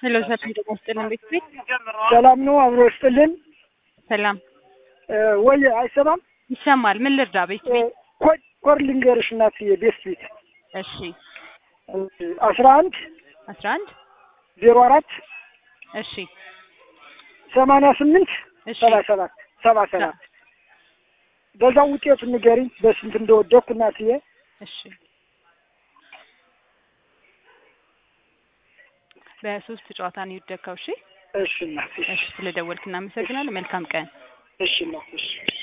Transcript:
ሄሎ ሰላም ጤና ይስጥልን ቤት ቤት ሰላም ነው። አብሮ ይስጥልን። ሰላም ወይ አይሰማም? ይሰማል። ምን ልርዳ? ቤት ቤት ኮድ ኮድ ልንገርሽ እናትዬ። ቤት ቤት እሺ አስራ አንድ አስራ አንድ ዜሮ አራት እሺ ሰማንያ ስምንት እሺ ሰባ ሰባት ሰባ ሰባት በዛው ውጤቱ ንገሪኝ በስንት እንደወደኩ እናትዬ። እሺ በሶስት ጨዋታ ነው የወደቅከው። እሺ እሺ እናት፣ እሺ ስለደወልክ እናመሰግናለን። መልካም ቀን። እሺ እናት፣ እሺ